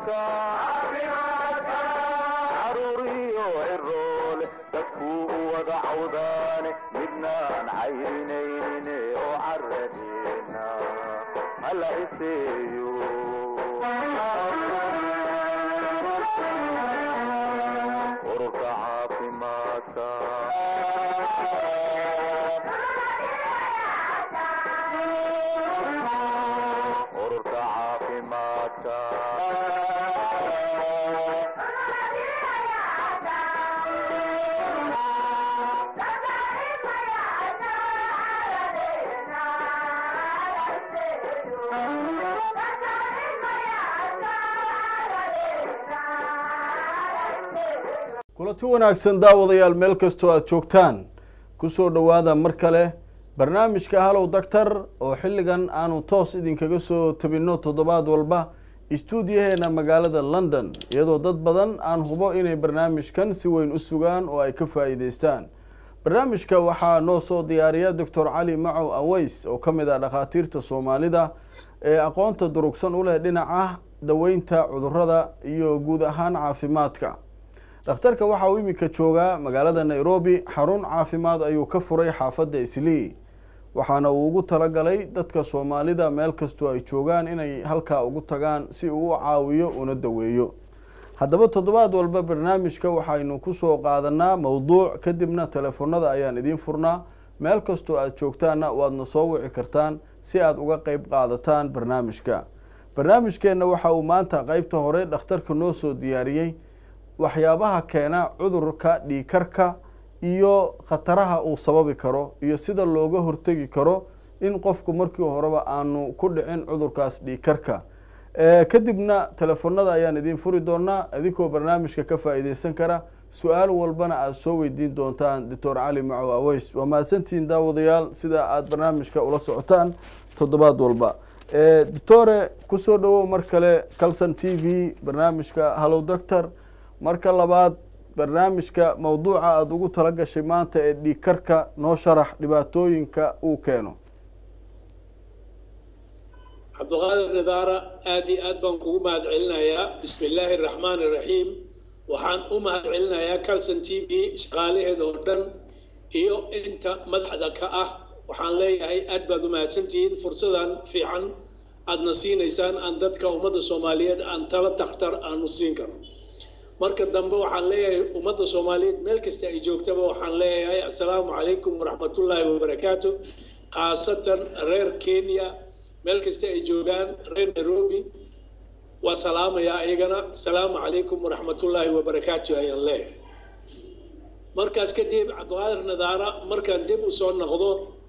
caruuriyo ciroole dadkuu u wada cawdaane midnaan cayrinayne oo caradeena hala iseeyo ururka caafimaadka ururka caafimaadka kulanti wanaagsan daawadayaal meel kastoo aada joogtaan kusoo dhowaada mar kale barnaamijka halow doctor oo xilligan aanu toos idinkaga soo tabinno toddobaad walba istuudiyaheena magaalada london iyadoo dad badan aan hubo inay barnaamijkan si weyn u sugaan oo ay ka faa'iideystaan barnaamijka waxaa noo soo diyaariya doctor cali macow aweys oo ka mid ah dhakhaatiirta soomaalida ee aqoonta durugsan u leh dhinaca daweynta cudurada iyo guud ahaan caafimaadka dhakhtarka waxa uu iminka joogaa magaalada nairobi xarun caafimaad ayuu ka furay xaafadda islii waxaana uu ugu talagalay dadka soomaalida meel kastoo ay joogaan inay halkaa ugu tagaan si uu u caawiyo una daweeyo haddaba toddobaad walba barnaamijka waxaynu kusoo qaadanaa mowduuc kadibna telefonada ayaan idiin furnaa meel kastoo aada joogtaanna waadna soo wici kartaan si aada uga qeyb qaadataan barnaamijka barnaamijkeenna waxa uu maanta qeybta hore dhakhtarka noo soo diyaariyey waxyaabaha keena cudurka dhiikarka iyo khataraha uu sababi karo iyo sida looga hortegi karo in qofku markii horeba aanu ku dhicin cudurkaas dhiikarka kadibna telefonada ayaan idiin furi doonaa idinkoo barnaamijka ka faa'iideysan kara su-aal walbana aada soo weydiin doontaan doctor cali macow aweys waa mahadsantihiin daawadayaal sida aada barnaamijka ula socotaan toddobaad walba doctore kusoo dhawow mar kale calson t v barnaamijka hallow doctor marka labaad barnaamijka mawduuca aada ugu tala gashay maanta ee dhiigkarka noo sharax dhibaatooyinka uu keeno cabdiqaadir nidaara aada iyo aad baan kugu mahad celinayaa bismi illaahi araxmaan iraxiim waxaan u mahad celinayaa calson t v shaqaalaheeda oo dhan iyo inta madaxda ka ah waxaan leeyahay aad baad u mahadsantihiin fursadan fiican aadna siinaysaan aan dadka ummadda soomaaliyeed aan tala takhtar aanu siin karo marka dambe waxaan leeyahay ummadda soomaaliyeed meel kasta ay joogtaba waxaan leeyahay assalaamu calaykum waraxmatullaahi wabarakaatu khaasatan reer kenya meel kasta ay joogaan reer nairobi waa salaamayaa iyagana assalaamu calaykum waraxmatullaahi wabarakaatu ayaan leeyahay markaas kadib cabdiqaadir nadaara markaan dib u soo noqdo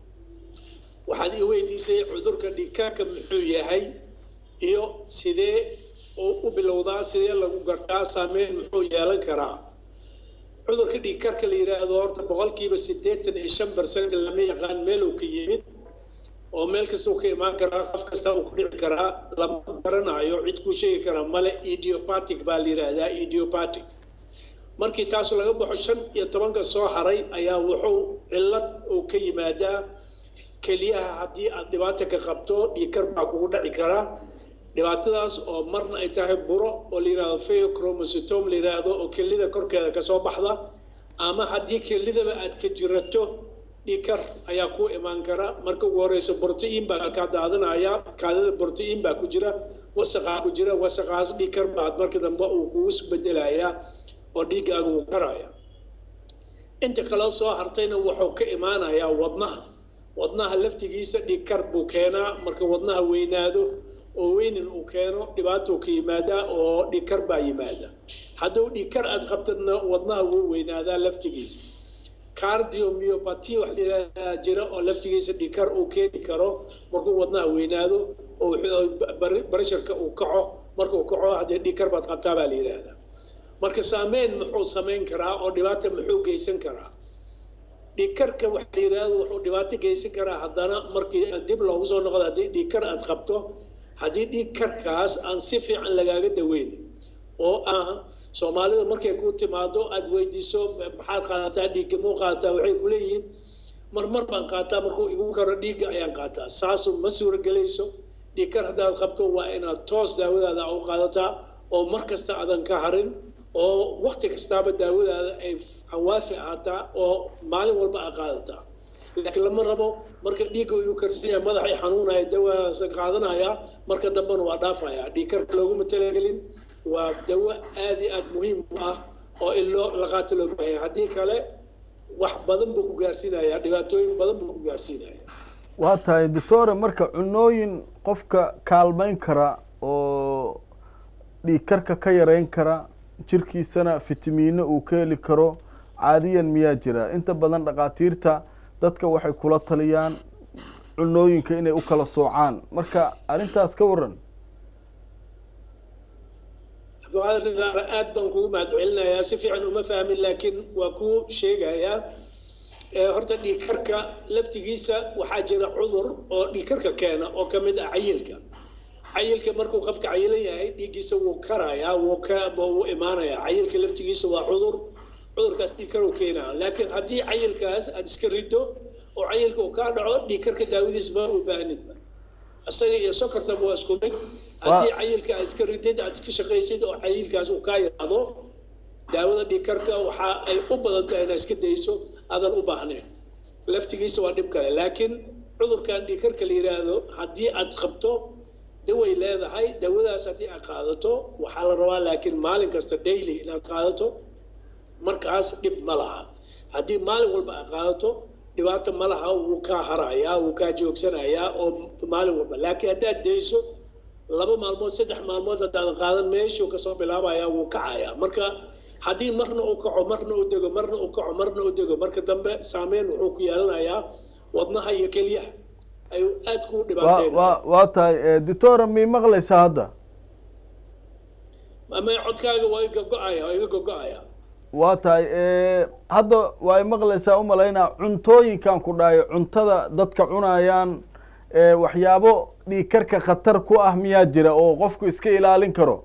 waxaad ii weydiisay cudurka dhigkaarka muxuu yahay iyo sidee oo u bilowdaa sidee lagu gartaa saameyn muxuu yeelan karaa cudurka dhiigkarka la yidhaahdo horta boqolkiiba siddeetan iyo shan percent lama yaqaan meel uu ka yimid oo meel kasta uu ka imaan karaa qof kasta uu ku dhici karaa lama garanayo cid kuu sheegi karaa male idiopatic baa la yidhaahdaa idiopatic markii taas laga baxo shan iyo tobanka soo haray ayaa wuxuu cillad uu ka yimaadaa keliyaha haddii aad dhibaato ka qabto dhiigkar baa kugu dhaci karaa dhibaatadaas oo marna ay tahay buro oo la yidhahdo pheochromocytome la yidhaahdo oo kelida korkeeda kasoo baxda ama haddii kelidaba aad ka jirato dhiikar ayaa ku imaan kara marka ugu horeysa brotein baa kaa daadanaya kaadida brotein baa ku jira wasaqaa ku jira wasaqaas dhiikar baad marka dambe uu kugu bedelayaa oo dhiiggaaga uu karaya inta kaloo soo hartayna wuxuu ka imaanayaa wadnaha wadnaha laftigiisa dhiigkar buu keenaa marka wadnaha weynaado oo weynin uu keeno dhibaatou ka yimaadaa oo dhiigkar baa yimaada hadduu dhiigkar aad qabtadna wadnaha wuu weynaadaa laftigiisa cardiomyopathy wax layidhahdaa jira oo laftigiisa dhiigkar uu keeni karo markuu wadnaha weynaado oo baresharka uu kaco markuu kaco haddee dhiigkar baad qabtaa baa la yidhaahdaa marka saameyn muxuu samayn karaa oo dhibaata muxuu geysan karaa dhiigkarka waxa la yidhaahdo wuxuu dhibaato geysan karaa haddana markii dib loogu soo noqdo haddii dhiigkar aad qabto haddii dhiigkarkaas aan si fiican lagaaga daweyn oo ah soomaalida markay ku timaado aada weydiiso maxaad qaadataa dhiigga muu qaadataa waxay ku leeyihiin marmar baan qaataa markuu igu karo dhiigga ayaan qaataa saasu ma suuragelayso dhiigkar haddaad qabto waa inaad toos daawadaada u qaadataa oo mar kasta aadan ka harin oo wakti kastaaba daawadaada ay hawaafi ahaataa oo maalin walba aa qaadataa laakiin lama rabo marka dhiigga uu karsan yahay madaxay xanuunaya dawaasa qaadanaya marka dambena waa dhaafaya dhiig karka looguma talagelin waa dawo aad iyo aad muhiim u ah oo in loo la qaato loo baahaya haddii kale wax badan buu ku gaarsiinaya dhibaatooyin badan buu ku gaarsiinaya waa tahay doctore marka cunooyin qofka kaalmeyn kara oo dhiig karka ka yareyn kara jirkiisana fitamiino uu ka heli karo caadiyan miyaa jira inta badan dhakhaatiirta dadka waxay kula taliyaan cunooyinka inay u kala soocaan marka arrintaas ka waran cabdiqaadir nidaara aad baan kugu mahadcelinayaa si fiican uma fahmin laakiin waa kuu sheegayaa horta dhiigkarka laftigiisa waxaa jira cudur oo dhiigkarka keena oo ka mid ah cayilka cayilka markuu qofka cayilan yahay dhiiggiisa wuu karayaa wuu ka wuu imaanayaa cayilka laftigiisa waa cudur cudurkaas dhiigkar uu keenaa laakiin haddii cayilkaas aada iska riddo oo cayilka uu kaa dhaco dhiigkarka daawadiis ma u baahnidba isaga iyo sokortaba waa isku mid haddii cayilka aad iska ridid aad iska shaqaysid oo cayilkaas uu kaa yaraado daawada dhiigkarka waxa ay u badan tahay inaad iska dayso aadan u baahnayn laftigiisa waa dhib kale laakiin cudurkan dhiigkarka la yidhaahdo haddii aad qabto daway leedahay dawadaas haddii aad qaadato waxaa la rabaa laakiin maalin kasta daily inaad qaadato markaas dhib ma laha haddii maalin walba aad qaadato dhibaato ma laha wuu kaa harayaa wuu kaa joogsanayaa oo maalin walba laakiin haddaad dayso laba maalmood saddex maalmood haddaadan qaadan meeshuu kasoo bilaabaya wuu kacayaa marka haddii marna uu kaco marna uu dego marna uu kaco marna uu dego marka dambe saameyn wuxuu ku yeelanayaa wadnaha iyo kelyaha ayuu aad ku wa dhibaateynaya wa waa tahay doctora mii maqlaysaa hadda ama codkaaga waa iga go-aya waa iga gogo-aya waa tahay hadda waa i maqlaysaa umalaynaa cuntooyinkan ku dhahay cuntada dadka cunayaan waxyaabo dhiigkarka khatar ku ah miyaa jira oo qofku iska ilaalin karo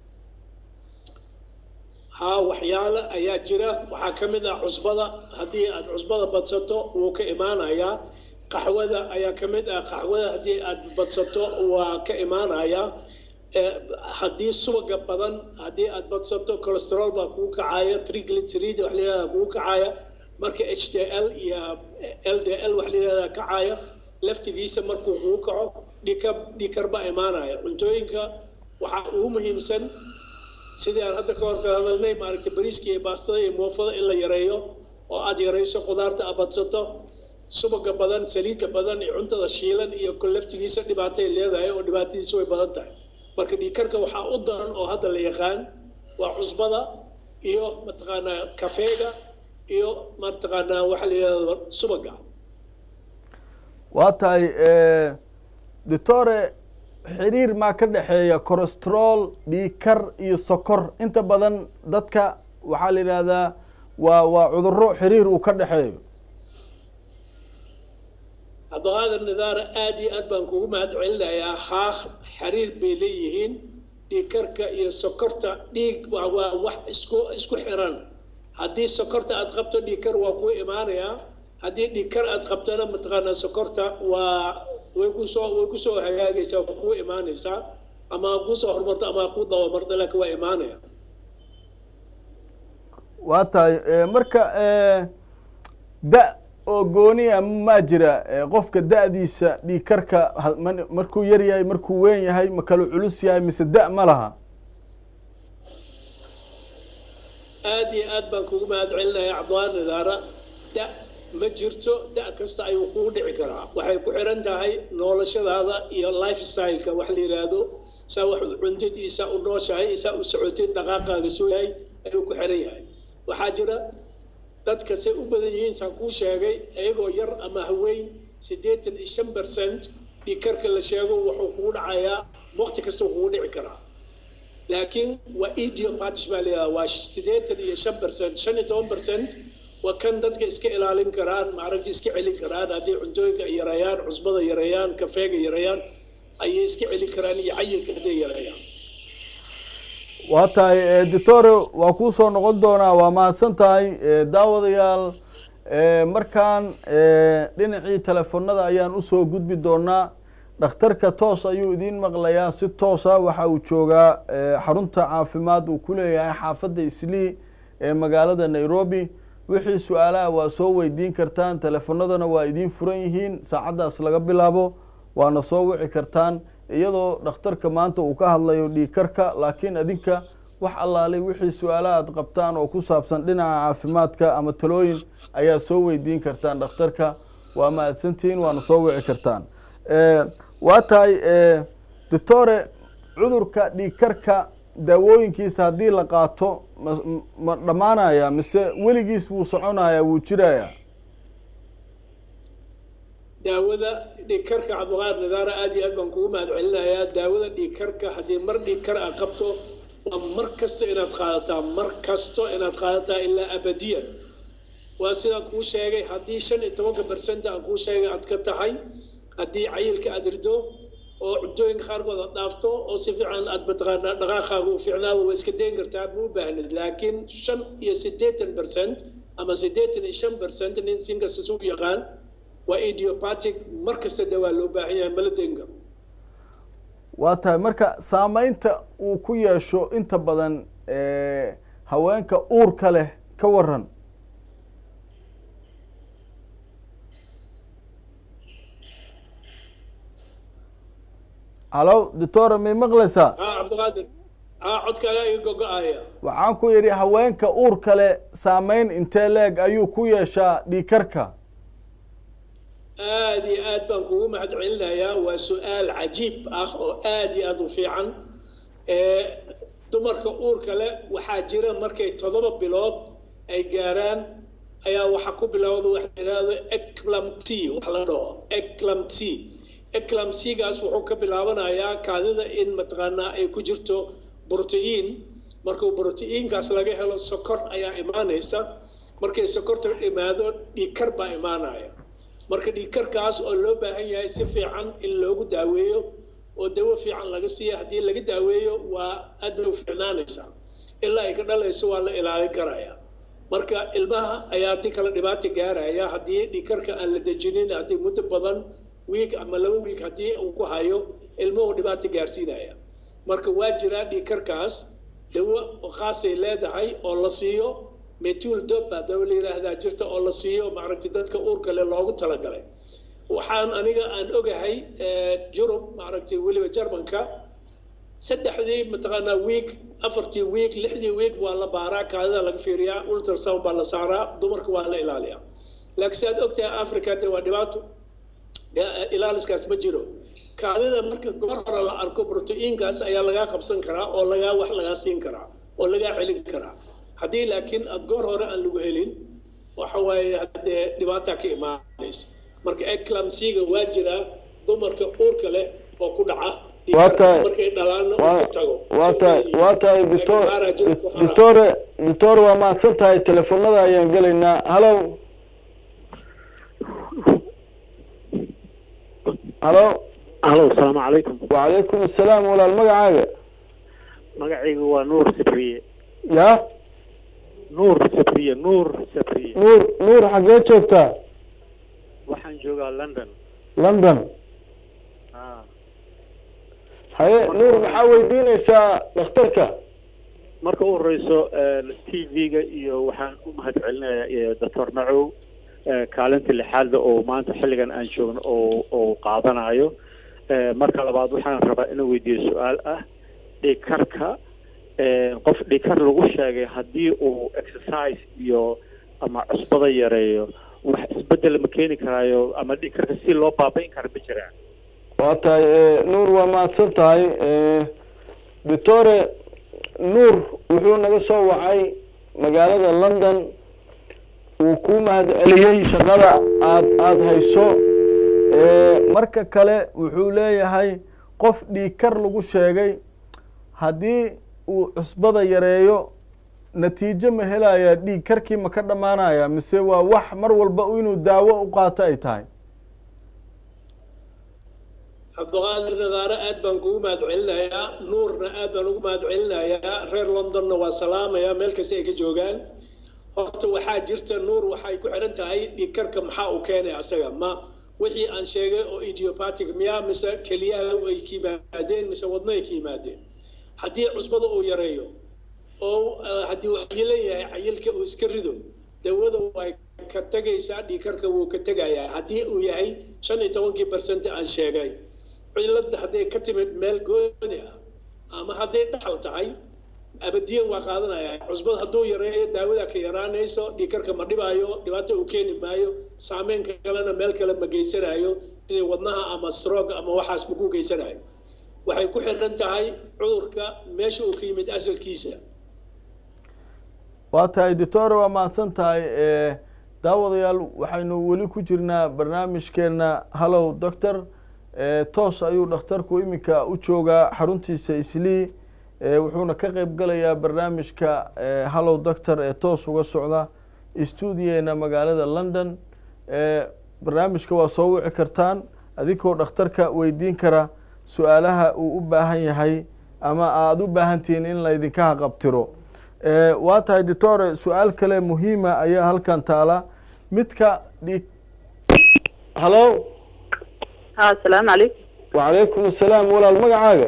haa waxyaalo ayaa jira waxaa ka mid ah cusbada haddii aad cusbada badsato wuu ka imaanayaa qaxwada ayaa ka mid ah qaxwada haddii aad badsato waa ka imaanayaa Eh, haddii subaga badan haddii aad badsato cholesterol baa kugu kacaya triglyceride wax layihahda kugu kacaya marka h d l iyo l d l wax layihahda kacaya laftigiisa markuu kugu kaco dhika dhikar baa imaanaya cuntooyinka waxaa ugu muhiimsan sidii aan hadda ka hor ka hadalnay maaragtay bariiska iyo baastada iyo moofada in la yareeyo oo aad yarayso khudaarta aad badsato subaga badan saliidda badan iyo cuntada shiilan iyo kol laftigiisa dhibaatay leedahay oo dhibaatadiisa way badan tahay marka dhiigkarka waxaa u daran oo hadda la yaqaan waa cusbada iyo mataqaanaa kafeega iyo mataqaanaa waxa la yidhahda subaga waa tahay doctore xiriir maa ka dhexeeya cholesterol dhiigkar iyo sokor inta badan dadka waxaa la yidhahdaa waa waa cudurro xiriir uu ka dhexeeyo cabdiqaadir nidaara aad iyo aad baan kugu mahad celinayaa haah xiriir bay leeyihiin dhiigkarka iyo sokorta dhiig waa waa wax isku isku xiran haddii sokorta aad qabto dhiigkar waa kuu imaanayaa haddii dhiigkar aad qabtona mataqaanaa sokorta waa way kusoo way kusoo hagaagaysaa waa kuu imaanaysaa ama ha kusoo horumarto ama ha kuu dabamarto laakiin waa imaanaya waa tahay marka da oo gooniya maa jira qofka da-diisa dhiigkarka ha- man- markuu yar yahay markuu weyn yahay ma kala culus yahay mise da- ma laha aad iyo aad baan kugu mahad celinayaa cabdiqaadir nidaara da ma jirto da kasta ayuu kugu dhici karaa waxay ku xiran tahay noolashadaada iyo life styleka wax la yidhaahdo saa wax u cuntid iyo saa u nooshahay iyo saa u socotid dhaqaaqaaga soo yahay ayuu ku xiran yahay waxaa jira dadka say u badan yihiin saan kuu sheegay iyagoo yar ama haweyn siddeetan iyo shan percent dhiigkarka la sheego wuxuu kugu dhacayaa waqti kasta kugu dhici karaa laakiin waa idiopathic baa layidhahdaa waa siddeetan iyo shan percent shan iyo toban percent waa kan dadka iska ilaalin karaan maaragta iska celin karaan haddii cuntooyinka ay yareeyaan cusbada yareeyaan kafeega yareeyaan ayay iska celin karaan iyo cayilka hadday yareeyaan waa tahay doctore waa kuu soo noqon doonaa waa mahadsan tahay daawadayaal markaan dhinacii telefonada ayaan usoo gudbi doonaa dhakhtarka toos ayuu idiin maqlayaa si toosa waxa uu joogaa eh, xarunta caafimaad uu ku leeyahay xaafadda islii ee magaalada nairobi wixii su-aalaha waa soo weydiin kartaan teleefanadana waa idiin furan yihiin saacaddaas laga bilaabo waana soo wici kartaan iyadoo dhakhtarka maanta uu ka hadlayo dhiigkarka laakiin adinka wax allaalay wixii su-aalaha aad qabtaan oo ku saabsan dhinaca caafimaadka ama talooyin ayaa soo weydiin kartaan dhakhtarka waa mahadsantihiin waana soo wici kartaan Eh, waa tahay eh, doctore cudurka dhiigkarka daawooyinkiisa haddii la qaato ma ma dhammaanaya mise weligiis wuu soconaya wuu jiraya daawada dhiigkarka cabdiqaadir nidaara aad iyo aad baan kugu mahad celinayaa daawada dhiigkarka haddii mar dhiigkar aad qabto waa mar kasta inaad qaadataa mar kasto inaad qaadataa ilaa abadiyan waa sidaan kuu sheegay haddii shan iyo tobanka bersent aan kuu sheegay aad ka tahay haddii cayilka aad rido oo cuntooyinka qaarkood aad dhaafto oo si fiican aad mataqaanaa dhaqaaqaaga u fiicnaado waa iska dayn kartaa ma u baahnid laakiin shan iyo siddeetan bersent ama siddeetan iyo shan bersent nin sinkasta isu yaqaan waa idiopathic mar kasta dee waa loo baahan yahay mala dayn karo waa tahay marka saameynta uu ku yeesho inta badan eh, haweenka uurka leh ka waran halo doctora may maqlaysaa haa cabdiqaadir haa codkaagaa iga gogo-aya waxaan ku yidhi haweenka uurka leh saameyn intee leeg ayuu ku yeeshaa dhiigkarka aad iyo aad baan kugu mahad celinayaa waa su-aal cajiib ah oo aad iyo aad u fiican ee dumarka uurka leh waxaa jira markay toddoba bilood ay gaaraan ayaa waxaa ku bilowda waxa la yidhaahdo eclampsy wax la dhaho eclampsy eclampsygaas wuxuu ka bilaabanayaa kaadida in mataqaanaa ay ku jirto brotein markuu brotein-kaas laga helo sokor ayaa imaanaysa markay sokorta imaado dhiigkar baa imaanaya marka dhiigkarkaas oo loo baahan yahay si fiican in loogu daaweeyo oo dawo fiican laga siiya haddii laga daaweeyo waa aad bay u fiicnaanaysaa ilaa ay ka dhalayso waa la ilaalin karaya marka ilmaha ayaa ti kale dhibaata gaaraya haddii dhiigkarka aan la dejinin haddii muddo badan wiig ama laba wiig haddii uu ku hayo ilmuhu dhibaata gaarsiinaya marka waa jiraa dhiigkarkaas dawo khaasay leedahay oo la siiyo metul doba dawo la yidhaahdaa jirta oo la siiyo maaragtay dadka uurka leh loogu talagalay waxaan aniga aan ogahay yurub maaragtay weliba jarmanka saddexdii mataqaanaa wiig afartii wiig lixdii wiig waa la baaraa kaadida laga fiiriyaa ultrasound baa la saaraa dumarka waa la ilaaliyaa laakiin si aad ogtahay africa de waa dhibaato ilaaliskaas ma jiro kaadida marka goor hore la arko brotein-kaas ayaa lagaa qabsan karaa oo lagaa wax lagaa siin karaa oo lagaa celin karaa haddii laakiin aada goor hore aan lagu helin waxa waaye haddee dhibaataa ka imaanaysa marka eclamsiga waa jiraa dumarka uurka leh oo ku dhaca Waa tahay- markay dhalaanna uu waa ka tago waa tahay waa tahay doctor Laakiin maaraa jira ku hara. doctore doctor waa mahadsan tahay telefonada ayaan gelaynaa hallo hallo alo asalaamu calaykum wacalaykum assalaam walaal magacaaga magacaygu waa nuur sabriye ya nuur sabriye nuur sabriye nuur nuur xaggee joogtaa waxaan joogaa london london Ah, haye nuur maxaa weydiinaysaa dhakhtarka marka u horeyso t v-ga iyo waxaan u mahad celinayaa doctor nacow eh, kaalinta lixaadda oo maanta xilligan aan joogno oo oo qaadanayo Eh, marka labaad waxaan rabaa inaan weydiiyo su-aal ah dhiigkarka eh, qof dhiigkar lagu sheegay haddii uu exercise iyo ama cusbada yareeyo wax isbedel ma keeni karaayo ama dhiigkarka si loo baabayn kara ma jiraan waa tahay eh, nuur waa mahadsan tahay eh, doctore nuur wuxuu naga soo wacay magaalada london uu ku mahad celiyey shaqada aad aada hayso Eh, marka kale wuxuu leeyahay qof dhiigkar lagu sheegay haddii uu cusbada yareeyo natiijo ma helaya dhiig karkii ma ka dhammaanaya mise waa wax mar walba inuu daawo u qaato ay tahay cabdiqaadir nadaare aad baan kugu mahad celinayaa nuurna aad baan ugu mahad celinayaa reer londonna waa salaamayaa meel kasta ay ka joogaan horta waxaa jirta nuur waxay ku xiran tahay dhiigkarka maxaa uu keenay asaga ma wixii aan sheegay oo idiopatic miyaa mise keliyaha ay ka yimaadeen mise wadno ay ka yimaadeen haddii cusbada uu yareeyo oo eh, haddii uu cayilan yahay cayilka uu iska rido dawada way ka tegaysaa dhiikarka wuu ka tegayaa haddii uu yahay shan iyo tobankii barcent aan sheegay cilada hadday ka timid meel gooni ah ama hadday dhaxal tahay abadiyan waa qaadanaya cusbad hadduu yareeyo daawada ka yaraanayso dhiikarka ma dhibaayo dhibaato uu keeni maayo saameynka kalena meel kale ma geysanayo sidii wadnaha ama stroog ama waxaas ma ku geysanayo waxay ku xiran tahay cudurka meesha uu ka yimid asalkiisa waa tahay doctore waa mahadsan tahay e daawadayaal waxaynu weli ku jirnaa barnaamijkeena hallow doctor e toos ayuu dhakhtarku iminka u joogaa xaruntiisa islii e wuxuuna ka qeyb galayaa barnaamijka e hallow doctor ee toos uga socda stuudiyeena magaalada london e barnaamijka waa soo wici kartaan adinkoo dhakhtarka weydiin kara su-aalaha uu u baahan yahay ama aada u baahan tihiin in laydinka haqabtiro e waa tahay doctore su-aal kale muhiima ayaa halkan taala midka dhig hallo ها السلام عليكم wacalaykum asalaam walaal magacaaga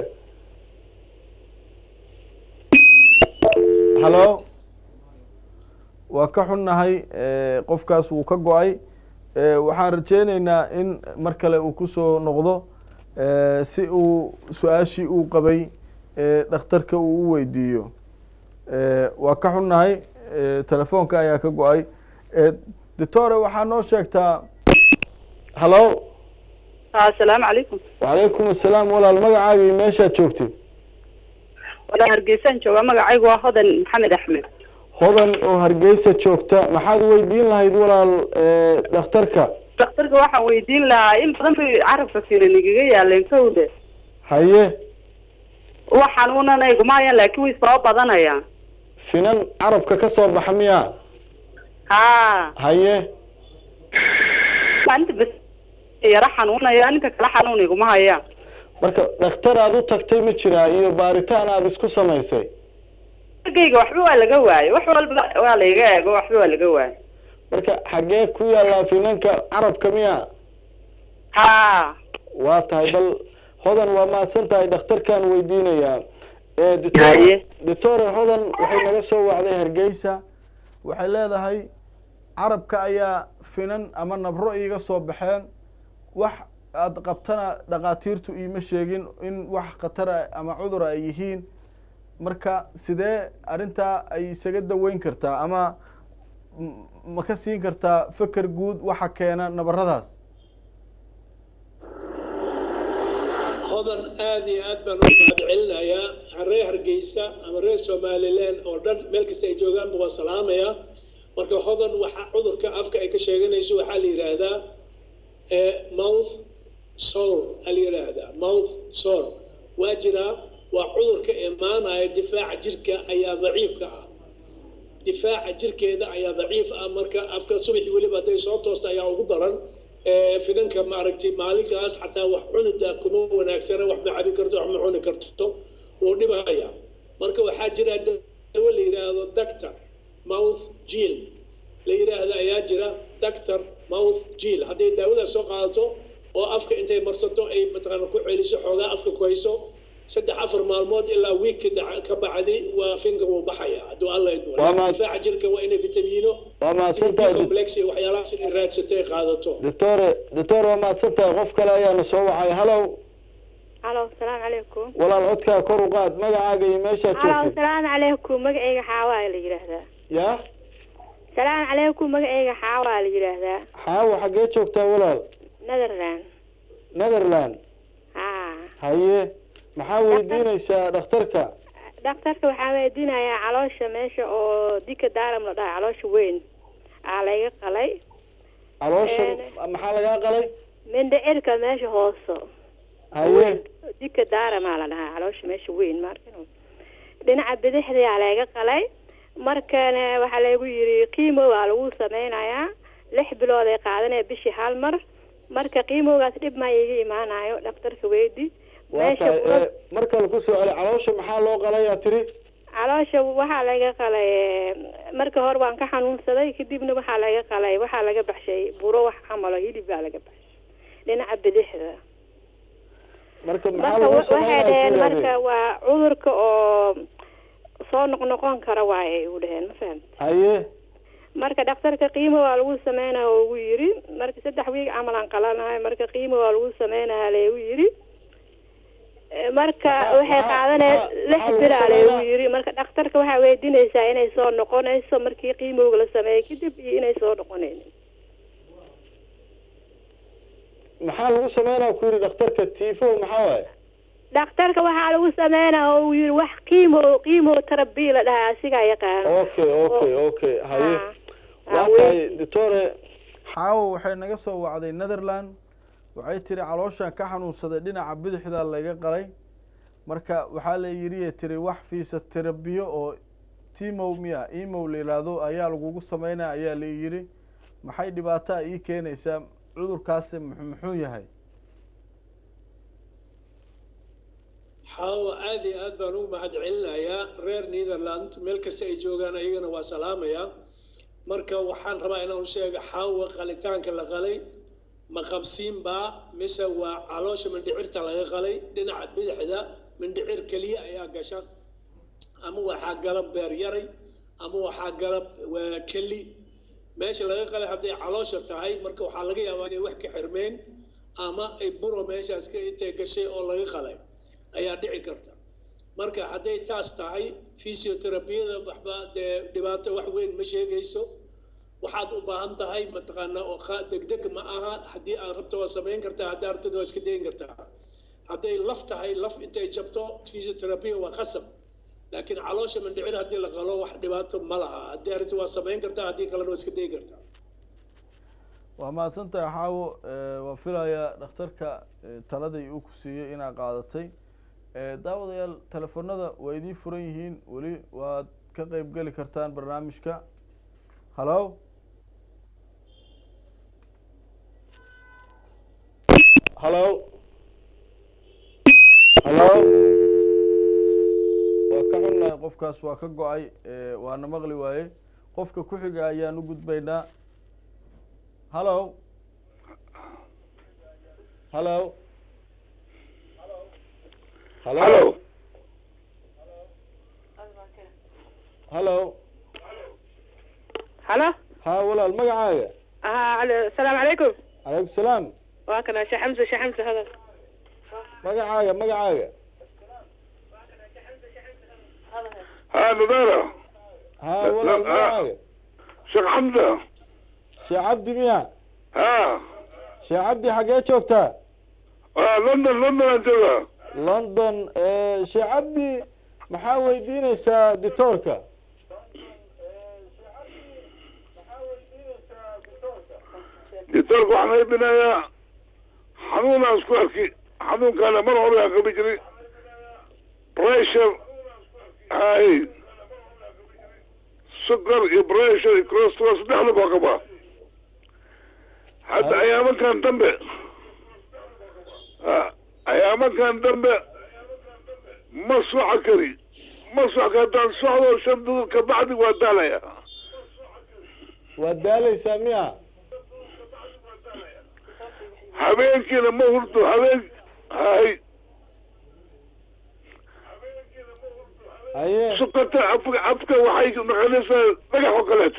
hallo waa ka xunnahay e, qofkaas wuu ka go-ay e, waxaan rajeyneynaa in mar kale uu kusoo noqdo e, si uu su-aashii uu qabay e, dhakhtarka uu u weydiiyo e, waa ka xunnahay e, telefoonka ayaa ka go-ay e, doctore waxaa noo sheegtaa hallo ها السلام عليكم wacalaykum asalaam walaal magacaaga iyo meeshaad joogtid ولا هرقيسان جوga magacaygu waa hodan maxamed axmed hodan oo hargeysa joogta maxaad weydiin lahayd walaal e, dhakhtarka dhakhtarka waxaan weydiin lahaa in badan bay carabka finan igaga yaaleen kowda haye wax xanuunana iguma hayaan laakiin way soo badanayaan finan carabka ka soo baxa miyaa ha haye maalinta bas yaro xanuunaya ninka kale xanuun iguma hayaan marka dhakhtar aad u tagtay ma jiraa iyo baaritaan aada isku samaysay gayga waxba waa laga waayay wax walba waa laiga eego waxba waa laga waayay marka xaggee ku yaallaa finanka carabka miyaa ha waa tahay bal hodan waa mahadsan tahay dhakhtarkaan weydiinayaa e doctor Haye. doctore hodan waxay naga soo wacday hargeysa waxay leedahay carabka ayaa finan ama nabro iiga soo baxeen wax aada qabtana dhakhaatiirtu iima sheegin in wax khatara ama cudura ay yihiin marka sidee arrintaa ay isaga daweyn kartaa ama m- ma ka siin kartaa feker guud waxa keena nabaradaas hodan aada iyo aad baan u mahad celinayaa reer hargeysa ama reer somaliland oo dhan meel kasta ay joogaanba waa salaamaya marka hodan waxa cudurka afka ay ka sheeganayso waxaa la yidhaahdaa eh, mouth sore aa la yidhaahdaa mouth sore waa jiraa waa cudurka imaanaya difaaca jirka ayaa daciifka ah difaaca jirkeeda ayaa daciif ah marka afka subaxii weliba hadday soo toosta ayaa ugu daran Eh, finanka maaragtay maalinkaas xataa wax cunida kuma wanaagsana wax ma cabi karto wax ma cuni karto wuu dhibaya marka waxaa jira dawo la yidhaahdo doctor mouth jil la yidhaahdo ayaa jira doctor mouth jil hadday daawadaas soo qaadato oo afka intay marsato ay mataqaana ku celiso xoogaa afka ku hayso saddex afar maalmood ilaa wiik ka bacdi waa finka wuu baxaya hadduu alla idmo Waa ma- difaaca jirka waa inay vitamiino waa mahadsan tahay complex iyo waxyaalahaas inay raadsato ay qaadato doctore doctore waa mahadsan tahay qof kale ayaana soo wacay hallow halo asalaamu calaykum walaal codkaa kor u qaad magacaaga iyo meeshaad halo joogtid asalaamu calaykum magacayga xaawaa la yidhaahdaa ya salaamu calaykum magacayga xaawaa la yidhaahdaa xaawo xaggee joogtaa walaal netherland netherland ha haye maxaa weydiinaysaa dhakhtarka dhakhtarka waxaa weydiinayaa caloosha meesha oo dika daaram la dhaha caloosha weyn aa layga qalay caloosha Een. maxaa lagaa qalay mindhicirka meesha hooso haye dika daaramaa la dhahaa caloosha meesha weyn marka dhinaca bidixdaa layga qalay markana waxaa laygu yiri qiimo waa lagu sameynayaa lix bilood ay qaadanaya bishii hal mar marka qiimoogaas dhib ma iga imaanayo dhakhtarka weydi waa meesha tahay kula ee, mar kale kusoo celi caloosha maxaa loo qalayaa tiri caloosha waxaa laga qalay eh, marka hore waan ka xanuunsaday kadibna waxaa laga qalay waxaa laga baxshay buro wax camalo hilib baa laga baxshay dhinaca bidixda marka maxaa marka lagu wa- waxay sameynaya dhaheen ku marka yidhahdeen waa cudurka oo soo noqnoqon kara waaye u dhaheen ma fahamti haye marka dhakhtarka qiimo waa lagu sameynaya oo ugu yiri marka saddex wiig camal aan qalanahay marka qiimo waa lagu sameynaya leegu yiri Eh, marka Maxaa- waxay maxaa- qaadanaya maxaa- lix maxaa lagu bila leegu sameynaa? yiri marka dhakhtarka waxaa weydiinaysaa inay soo noqonayso markii qiimowga la sameeyey kadib iyo inay soo noqonaynin maxaa lagu sameynaya ku yidhi dhakhtarka tifo maxaa waaye dhakhtarka waxaa lagu sameynaya oo uu yiri wax qiimo qiimo tarabi la dhahaa asigaa yaqaan okay okay okay haye Ah. waa Ah, tahay wey- doctore xaawo waxay naga soo wacday netherland waxay tiri calooshan ka xanuunsaday dhinaca bidixda laga qalay marka waxaa la yidhi tiri wax fiisa terabiyo oo timow miya imow la yidhaahdo ayaa lagugu sameynaya ayaa la yidhi maxay dhibaataa ii keenaysaa cudurkaasi muxuu muxuu yahay xaawo aad iyo aad baan ugu mahad celinayaa reer netherland meel kasta ay joogaan ayagana waa salaamayaa marka waxaan rabaa inaan u sheego xaawo qalitaanka la qalay ma qabsiin baa mise waa caloosha mindhicirta laga qalay dhinaca bidixda mindhicir keliya ayaa gasha ama waxaa gala beer yaray ama waxaa gala waa keli meesha laga qalay hadday caloosha tahay marka waxaa laga yaabaa inay wax ka xirmeen ama ay buro meeshaas ka intay gashay oo laga qalay ayaa dhici karta marka hadday taas tahay physiotherapiyada waxba dee dhibaato wax weyn ma sheegayso waxaad u baahan tahay mataqaanaa oo qa- degdeg ma aha haddii aad rabto waa samayn kartaa haddii aad rabto waa iska dayin kartaa hadday laf tahay laf intay jabto physiotherapia waa qasab laakiin caloosha mindhicir haddii la qalo wax dhibaato ma laha haddii arrinta waa samayn kartaa haddii kalena waa iska dayi kartaa waa mahadsantahay xaawo Eh, waan filayaa dhakhtarka eh, taladii uu ku siiyey inaa qaadatay Eh, daawadayaal telefoonada waa idiin furan yihiin weli waad ka qeyb geli kartaan barnaamijka hallo hallo hallo waa ka xunnahay qofkaas waa ka go-ay Eh, waana maqli waaye qofka ku xiga ayaan u gudbaynaa hallo hallo hallo hallo halo ha walaal magacaaga ها السلام عليكم calaykum salaam واكنا شيخ حمزه شيخ حمزه هذا magacaaga magacaaga ها نضارة ha walaal la- magacaaga شيخ حمزة sheekh cabdi miya ها sheekh cabdi xaggee joogtaa آه لندن لندن أنت ذا. london eh, sheekh cabdi maxaa weydiineysaa ditoorka دكتورك وحنا يبنا يا حنون أسكواركي حنون كان مرة هوري أقبل جري بريشر هاي سكر بريشر كوليسترول صدق بقبا حتى هاي. أيام كان دمبه آه، أيام كان دمبه مصر عكري مصر كان صعود وشمدود كبعد وداليا waad daaleysaa miya habeenkiina ma hurdo habeen hay haye sukata afka afka waxay noqonaysaa dhagax oo kaleeto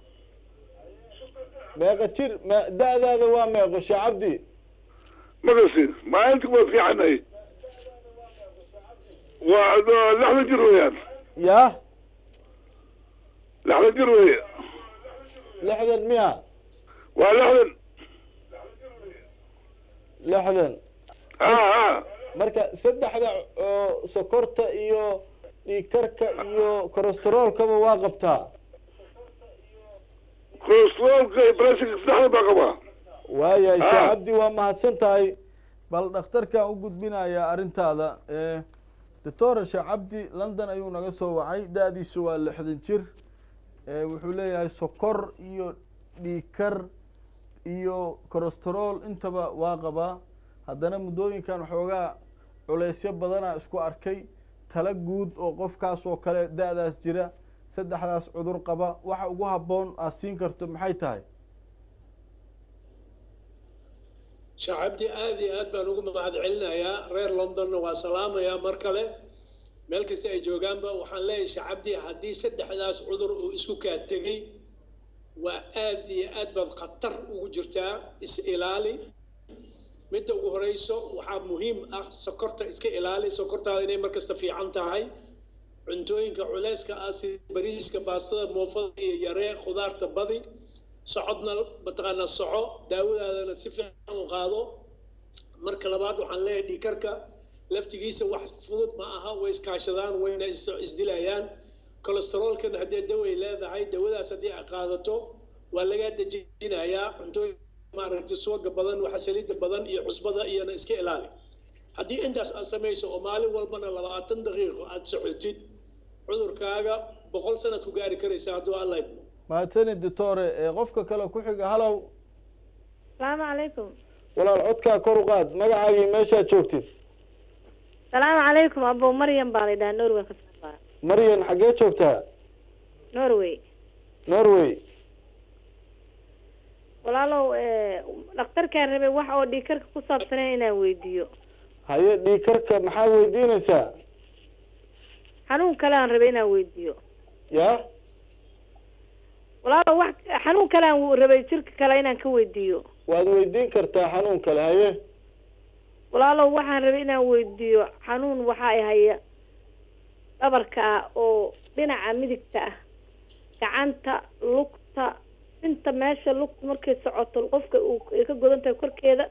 meeqa jir me da-daada waa meeqo sheekh cabdi magasin maalinta waa fiicanay waa lixdan jir weeyaan yaa lixdan jir weeye lixdan miya waa lixdan lixdan ha ha marka saddexda oo sokorta iyo dhiigkarka iyo kolesteroolkaba waa qabtaa kolesteroolka iyo breshika saddexda baa qabaa waayahay Ah. sheekh cabdi waa mahadsan tahay bal dhakhtarkan u gudbinayaa arrintaada doctora sheekh cabdi london ayuu naga soo wacay da-diisu waa lixdan jir Eh, wuxuu leeyahay sokor iyo dhiigkar iyo kolesterool intaba waa qabaa haddana muddooyinkan waxoogaa culeysyo badana isku arkay tala guud oo qofkaas oo kale da-daas jira saddexdaas cudur qaba waxa ugu habboon aad siin karto maxay tahay shacabdii aad iyo aad baan ugu mahad celinayaa reer londonna waa salaamayaa mar kale meel kasta ay joogaanba waxaan leeyahay shacabdii haddii saddexdaas cudur uu isku kaa tegey waa aad iyo aad baad khatar ugu jirtaa is ilaali midda ugu horeyso waxaa muhiim ah sokorta iska ilaali sokortaada inay markasta fiican tahay cuntooyinka culeyska ah sida bariiska baastada moofada iyo yaree khudaarta badi socodna mataqaanaa soco daawadaadana si fiican u qaado marka labaad waxaan leeyahay dhiikarka laftigiisa wax fudud ma aha way iskaashadaan wayna is- isdilayaan kolesteroolkan haddii daway leedahay dawadaas haddii ay qaadato waa lagaa dejinayaa cuntooyin maaragtay suwaga badan waxa saliidda badan iyo cusbada iyana iska ilaali haddii intaas aad samayso oo maalin walbana labaatan daqiiqo aad socotid cudurkaaga boqol sanad ku gaari karaysa hadduu alla idmo mahadsanid doctore ee qofka kale ku xiga halow salaamu calaykum walaal codkaa kor u qaad magacaagii meeshaad joogtid salaamu calaykum abo maryam baa la yidhaha norway ka soo baa maryan xaggee joogtaa norway norway walaalow dhakhtarkaan rabay wax oo dhiikarka ku saabsanay inaan weydiiyo haye dhiikarka maxaa weydiinaysaa xanuun kale aan rabay inaan weydiiyo ya walaalow wax xanuun kale aan rabay jirka kale inaan ka weydiiyo waad weydiin kartaa xanuun kale haye walaalow waxaan rabay inaan weydiiyo xanuun waxa ay haya dhabarka ah oo dhinaca midigta ah gacanta lugta inta meesha lugta markay socoto qofka uu ay ka godan tahay korkeeda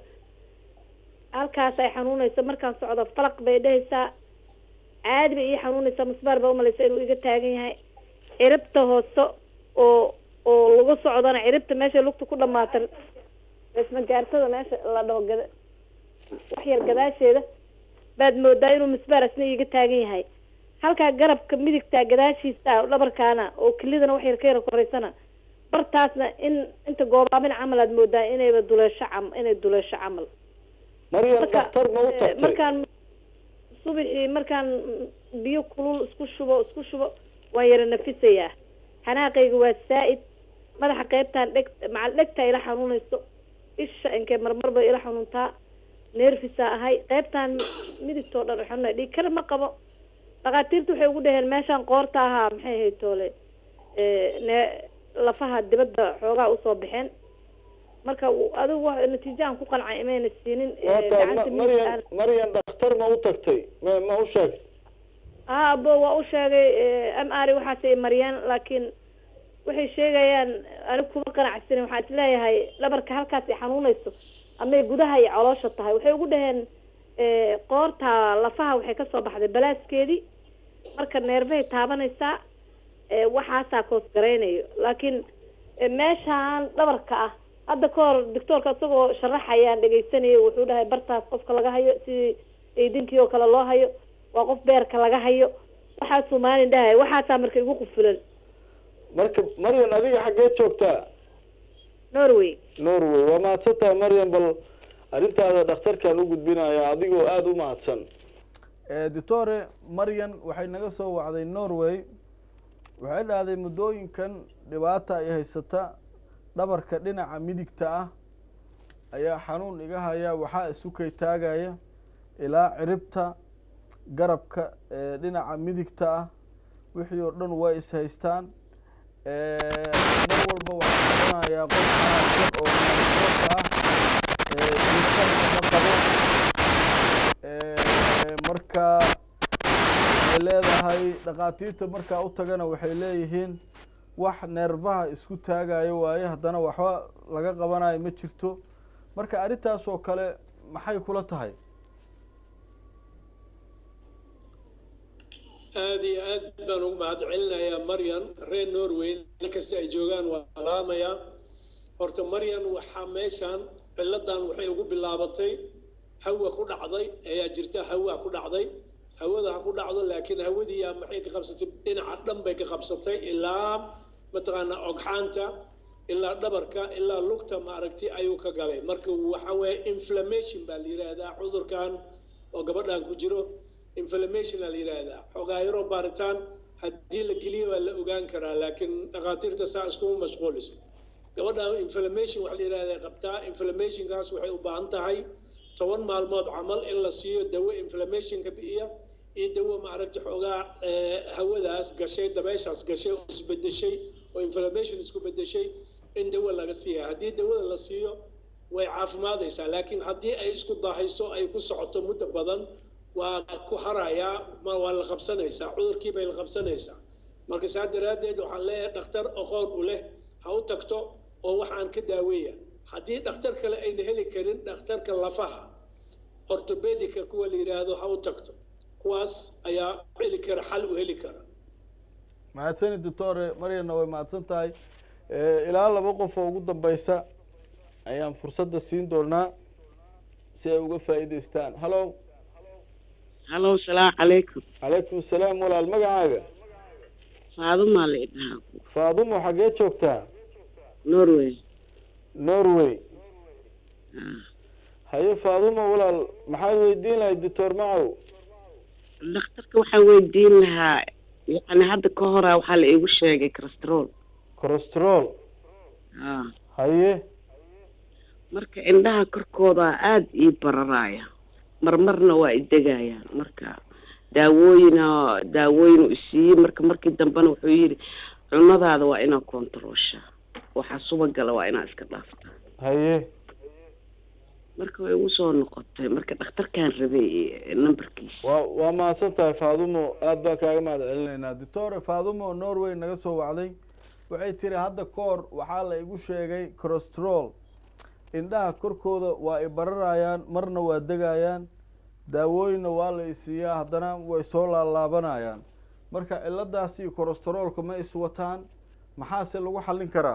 halkaas ay xanuunayso markaan socdo falaq bay dhehaysaa caadi bay ii xanuunaysaa musbaar baa umalaysa inuu iga taagan yahay ciribta hoose oo oo lagu socdana ciribta meesha lugta ku dhamaata ismagaartada meesha la dhaho gada wax yar gadaasheeda baad moodaa inuu misbaar asna iiga taagan yahay halkaa garabka midigta gadaashiisa dhabarkaana oo kelidana wax yar ka yara koreysana bartaasna in inta goobaamin camal aad moodaa inayba duleesho cam inay duleesho camal maryan Marka, dhakhtar ma u eh, tagtay markaan subaxii markaan biyo kulul isku shubo isku shubo waan yara nafisayaa xanaaqayga waa saa-id madaxa qeybtaan dheg macal dhegtaa ila xanuunayso isha inkee marmar bay ila xanuuntaa neerfisaa ahay qeybtaan midigtoo dhan xanuunay dhiig kale ma qabo dhakhaatiirta waxay ugu dhaheen meeshaan qoorta ahaa maxay ahayd toole eh, ne- lafaha dibadda xoogaa usoo baxeen marka w- adigu wa natiijo aan ku qancay imayna siinin eh, waata gacanta ma- maryan midigta maryan dhakhtar ma u tagtay ma ma u sheegtay haa abo waa u sheegay m r waxaasay mariyaan laakiin waxay sheegayaan anigu kuma qanacsanin waxaan isleeyahay dhabarka halkaas ay xanuunayso amay gudaha iyo caloosha tahay waxay ugu dhaheen eh, qoorta lafaha waxay kasoo baxday balaaskeedii marka neerfahay taabanaysaa eh, waxaasaa koos garaynayo laakiin eh, meeshaan dhabarka ah hadda ka hor doctoorka isagoo sharaxayaan dhegaysanayay wuxuu dhahay bartaas qofka laga hayo sidii eydinkii oo kale loo hayo waa qof beerka laga hayo waxaasuu maalin dhahay waxaasaa marka igu qufulan marka maryan adiga xaggee joogtaa norway norway waa mahadsan tahay maryan bal arrintaada dhakhtarkaan u gudbinayaa adigoo aada u mahadsan doctore maryan waxay naga soo wacday norway waxay dhahday muddooyinkan dhibaata ay haysata dhabarka dhinaca midigta ah ayaa xanuun iga haya waxaa isukay taagaya ilaa ciribta garabka ee dhinaca midigta ah wixii oo dhan waa is haystaan mar walba waxaa noqonayaa qof wanaagsan oo naasoka ah diikarka ma qabo marka waxay leedahay dhakhaatiirta markaa u tagana waxay leeyihiin wax neerbaha isku taagayo waaye haddana waxba laga qabanayo ma jirto marka arrintaas oo kale maxay kula tahay aada iyo aad baan ugu mahad celinayaa maryan reer norway meel kasta ay joogaan waa salaamayaa horta maryan waxaa meeshaan ciladan waxay ugu bilaabatay hawa ku dhacday ayaa jirta hawa ku dhacday hawada ha ku dhacdo laakiin hawadiiyaa maxay ka qabsatay dhinaca dhan bay ka qabsatay ilaa mataqaanaa ogxaanta ilaa dhabarka ilaa lugta maaragti ayuu ka galay marka waxa weeye inflammation baa la yidhaahdaa cudurkan oo gabadhan ku jiro inflammation aa la yidhaahdaa xogaayaro baaritaan haddii la geliyo waa la ogaan karaa laakiin dhakhaatiirta saa iskuma mashquuliso gabadha inflammation waxa la yidhahda qabtaa inflammationkaas waxay u baahan tahay toban maalmood camal in la siiyo dawo inflammationka bi'iya iyo dawo maaragta xoogaa eh, hawadaas gashay dabeeshaas gashay oo isbedeshay oo inflammation isku bedeshay in dawo laga siiya haddii dawada la siiyo way caafimaadaysaa laakiin haddii ay isku daahayso ay ku socoto muddo badan waa ku harayaa ma waa la qabsanaysaa cudurkii bay la qabsanaysaa marka saa daraaddeed waxaan leeyahay dhakhtar aqoon u leh ha u tagto oo waxaan ka daaweeya haddii dhakhtar kale ayna heli karin dhakhtarka lafaha ortobedica kuwa la yidhaahdo ha u tagto kuwaas ayaa heli kara xal u heli kara mahadsani doctore maryana way mahadsan tahay Eh, ilaa laba qof oo ugu dambeysa ayaan fursadda siin doonaa si ay uga faa'iidaystaan hallo hallo salaamu calaykum calaykum asalaam walaal magacaaga faadumaa la idhahaa faadumo xaggee joogtaa norway norway Ah. haye faadumo walaal maxaad weydiin lahayd doctor macow dhakhtarka waxaan weydiin lahaa yacni hadda ka hora waxaa la iigu sheegay cholesterool corostrol ah haye marka indhaha korkooda aada ii bararaya marmarna waa idegayaan marka daawooyina daawooyin uu isiiyey marka markii dambena wuxuu yidhi cunadaada waa inaa kontarooshaa waxaa subagala waa inaa iska dhaaftaa haye marka way igu soo noqotay marka dhakhtarkaan rabay numberkiisa waa waa mahadsan tahay faadumo aad baan kaaga mahad celinaynaa doctor faadumo norway naga soo wacday waxay tiri hadda ka hor waxaa la igu sheegay corostrol indhaha korkooda waa i bararayaan marna waa degayaan daawooyinna waa la isiiyaa haddana way soo laalaabanayaan marka ciladaas iyo corostrolka ma iswataan maxaase lagu xallin karaa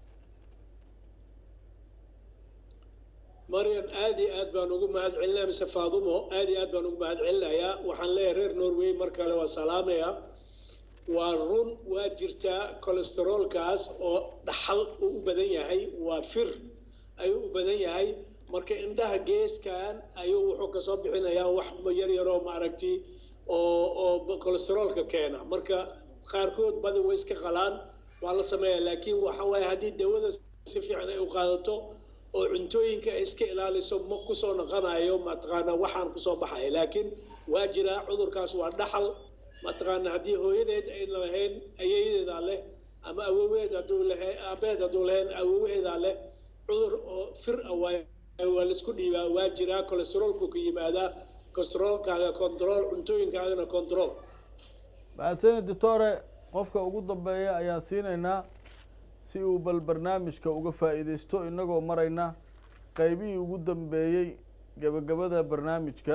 maryan aad iyo aad baan ugu mahad celinaya mise faadumo aad iyo aad baan ugu mahad celinayaa waxaan leeyahay reer norway mar kale waa salaamaya waa run waa jirtaa cholesteroolkaas oo dhaxal uu u badan yahay waa fir ayuu u badan yahay marka indhaha geeskan ayuu wuxuu kasoo bixinayaa wax yar yaroo maaragti oo oo cholesteroolka keena marka qaarkood badi way iska qalaan waa la sameeyaa laakiin waxa waaye haddii dawada si fiican ay u qaadato oo cuntooyinka ay iska ilaaliso ma kusoo noqonayo mataqaana waxaan kusoo baxaya laakiin waa jiraa cudurkaas waa dhaxal mataqaana haddii hooyadeed ayna lahayn ayeeyadeedaa leh ama awoweed hadduu lahayn aabeed hadduu lahayn awowaheedaa leh cudur oo fir ah waay waa laisku dhiibaa waa jiraa cholesteroolku ka yimaadaa cholesteroolkaaga control cuntooyinkaagana control mahadsani doctore qofka ugu dambeeya ayaan siinaynaa si uu bal barnaamijka uga faa'iidaysto inagoo marayna qeybihii ugu dambeeyey gebagabada barnaamijka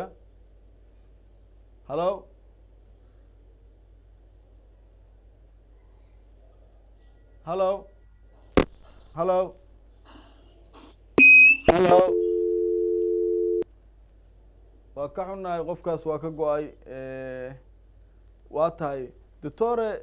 hallo hallo hallo hallo waa ka xunnahay qofkaas waa ka go-ay waa tahay doctore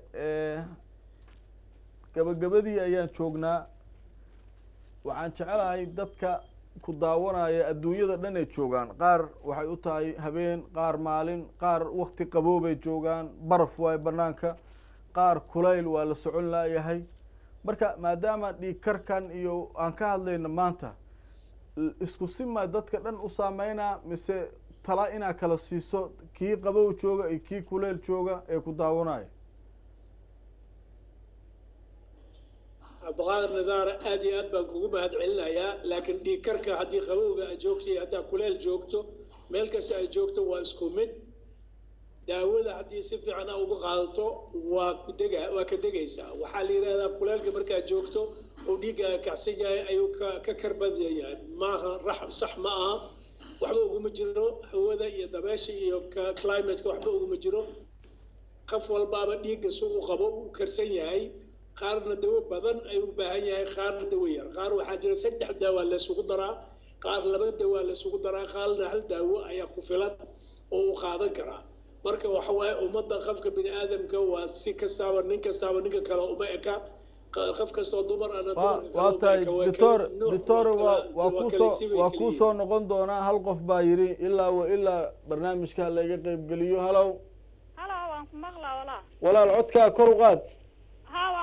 gabagabadii ayaan joognaa waxaan jecelahay dadka ku daawanaya adduunyada dhan ay joogaan qaar waxay u tahay habeen qaar maalin qaar wakti qaboobay joogaan baraf waay banaanka qaar kulayl waa la socon laayahay marka maadaama dhiigkarkan iyo aan ka hadlayno maanta isku simaa dadka dhan u saameynaa mise tala inaa kala siiso kii qabow jooga iyo kii kuleyl jooga ee ku daawanaya cabdiqaadir nidaara aad iyo aad baan kugu mahad celinayaa laakiin dhiigkarka haddii qabowga aad joogto iyo haddaa kuleel joogto meel kasta ay joogto waa isku mid daawada haddii si fiican a uga qaadato waa ku dega waa ka degaysaa waxaa la yidhahdaa kuleelka markaad joogto oo dhiiggaaga kacsan yahay ayuu ka ka karbadan yahay maaha rax sax ma aha waxba uguma jiro hawada iyo dabeesha iyo climateka waxba uguma jiro qof walbaaba dhiigga si u qabo u karsan yahay qaarna dawo badan ayuu u baahan yahay qaarna dawo yar qaar waxaa jira saddex daawaa laysugu daraa qaar laba daawaa laysugu daraa qaarna hal daawo ayaa ku filan oo u qaadan karaa marka waxa waaye ummadda qofka bini aadamka waa si kastaaba nin kastaaba ninka kale uma eka qof kastoo dumar ana waa tahay doctor doctor waa waa kusoo waa kusoo noqon doonaa hal qof baa yidhi ilaa wa ilaa barnaamijka laga qeybgeliyo halow halo waan ku maqlaa walaa walaal codkaa kor u qaad ha waan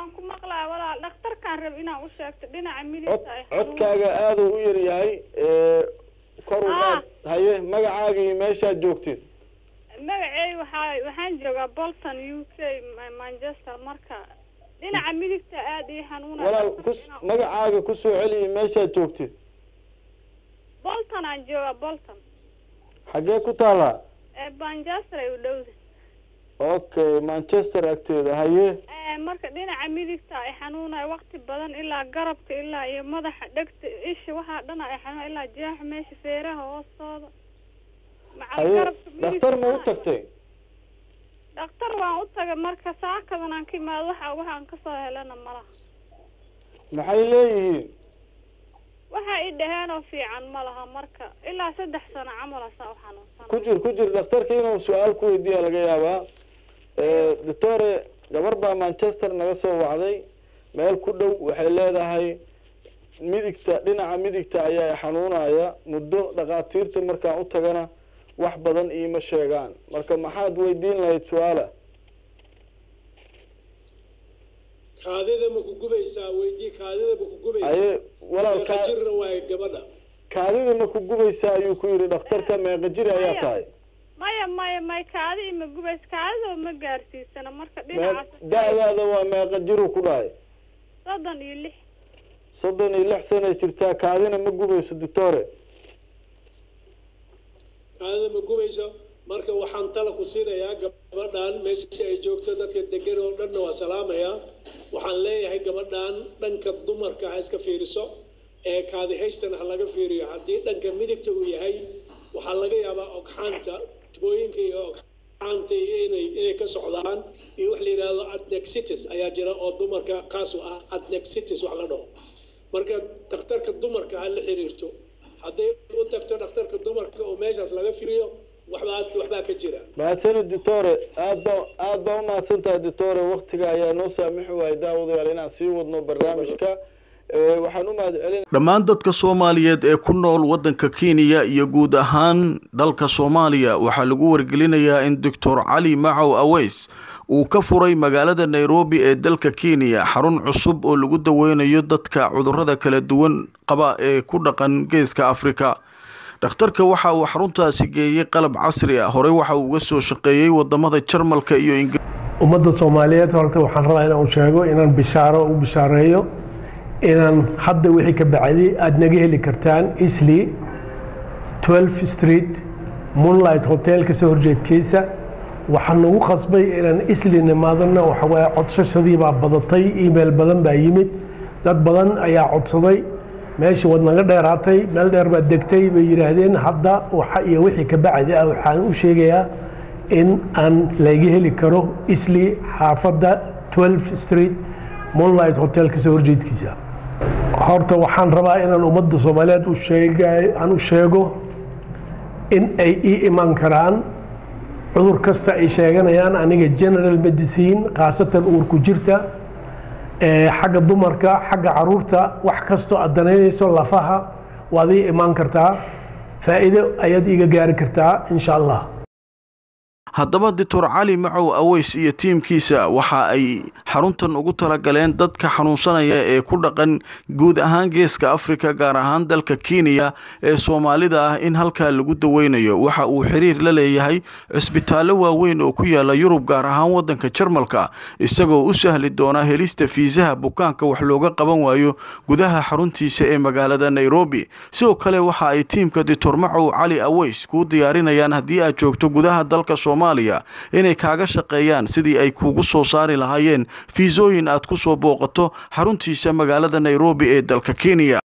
waan ku maqlaa walaal dhakhtarkaan rab inaan u sheegto dhinaca midigta ay xanuun- codkaaga aada u yar yahay ee, kor u Ah. qaad haye magacaaga iyo meeshaad joogtid magacey waxaa waxaan joogaa bolton u k Ma- manchester marka dhinaca midigta aada ii xanuunaya walaal kus magacaaga kusoo celiya meeshaad joogtid bolton aan joogaa bolton xaggee ku taalaa ee manchester ay u dhowda okay manchester agteeda haye Ee, marka dhinaca midigta ay xanuunaya waqti badan ilaa garabka ilaa iyo madaxa dhegta isha waxaa dhan ay xanuunaya ilaa jeexa meesha feeraha hoostooda macal haye garabka dhakhtar ma u midigta tagtay dhakhtar waan u tagay marka saakadan aan ka imaado waxa waxaan kasoo helana malaha maxay leeyihiin waxa i dhaheen oo fiican ma laha marka ilaa saddex sano camal asaa u xanuunsan ku jir ku jir dhakhtarka inuu su-aal ku weydiiya laga yaabaa Eh, doctore gabar baa manchester naga soo wacday meel ku dhow waxay leedahay midigta dhinaca midigta ayaa xanuunaya muddo dhakhaatiirta markaan u tagana wax badan iima sheegaan marka maxaad weydiin lahayd su-aala kaadida ma ku gubaysaa weydii kaadida ma ku gubaysaa haye walaal meeqa kaa- jirna waaye gabadha kaadida ma ku gubaysaa ayuu ku yidhi dhakhtarka meeqa jiri ayaa Maya. tahay maya maya may kaadi ima gubays kaadida ma gaarsiisana marka Mee- dhinacaas da-daada waa meeqa jiru ku dhahay soddon iyo lix soddon iyo lix sanay jirtaa kaadina ma gubayso doctore kaadida ma gubayso marka waxaan tala ku siinayaa gabadhan meesha ay joogto dadka degan oo dhanna waa salaamayaa waxaan leeyahay gabadhan dhanka dumarka ha iska fiiriso ee kaadi haystana ha laga fiiriyo haddii dhanka midigta uu yahay waxaa laga yaabaa ogxaanta tubooyinka iyo ogxaanta iyo inay inay ka socdaan iyo wax la yidhaahdo adnexitis ayaa jira oo dumarka kaas u ah adnexitis wax la dhaho marka dhakhtarka dumarka ha la xiriirto hadday u tagto dhakhtarka dumarka oo meeshaas laga firiyo waxbaa waxbaa ka jira mahadsanid doctore aad ba aad baa umahadsan tahay doctore waktiga ayaa noo saamixi waayay daawadayaal inaan sii wadno barnaamijka Eh, waxaan u mahad celin dhammaan dadka soomaaliyeed ee ku nool waddanka kenya iyo guud ahaan dalka soomaaliya waxaa lagu wargelinayaa in doctor cali macow aweys uu ka furay magaalada nairobi ee dalka kenya xarun cusub oo lagu daweynayo dadka cudurrada kala duwan qaba ee ku dhaqan geeska afrika dhakhtarka waxa uu xaruntaasi geeyey qalab casri ah horey waxa uu uga soo shaqeeyey wadamada jarmalka iyo ingiriiska ummadda soomaaliyeed horta waxaan rabaa inaan sheego inaan bishaaro u bishaareeyo inaan hadda wixii ka bacdi aada naga heli kartaan isli 12 street moonlight hotel kasoo horjeedkiisa waxaan nagu khasbay inaan isli nimaadana waxawaaye codsashadii baa badatay email badan baa yimid dad badan ayaa codsaday meeshii waad naga dheeraatay meel dheer baad degtay bay yidhaahdeen hadda waxa iyo wixii ka bacdi ah waxaan u sheegayaa in aan laga heli karo isli xaafadda 12 street moonlight hotel kasoo horjeedkiisa horta waxaan rabaa inaan ummadda soomaaliyeed u sheegay aan u sheego in ay ii iman karaan cudur kasta ay sheeganayaan aniga general medicine khaasatan uurku jirta ee xagga dumarka xagga caruurta wax kastoo aad danaynayso lafaha waad ii imaan kartaa faa'iido ayaad iiga gaari kartaa insha allah haddaba doctor cali macow aweys iyo tiimkiisa waxa ay xaruntan ugu talagaleen dadka xanuunsanaya ee ku dhaqan guud ahaan geeska afrika gaar ahaan dalka kenya ee soomaalida ah in halkaa lagu daweynayo waxa uu xiriir la leeyahay cisbitaallo waaweyn oo ku yaala yurub gaar ahaan waddanka jarmalka isagoo u sahli doona helista fiisaha bukaanka wax looga qaban waayo gudaha xaruntiisa ee magaalada nairobi sidoo kale waxa ay tiimka doctor macow cali aweys kuu diyaarinayaan haddii aad joogto gudaha dalka soomaaliya inay kaaga shaqeeyaan sidii ay kugu soo saari lahaayeen fiisooyin aad ku soo booqato xaruntiisa magaalada nairobi ee dalka kenya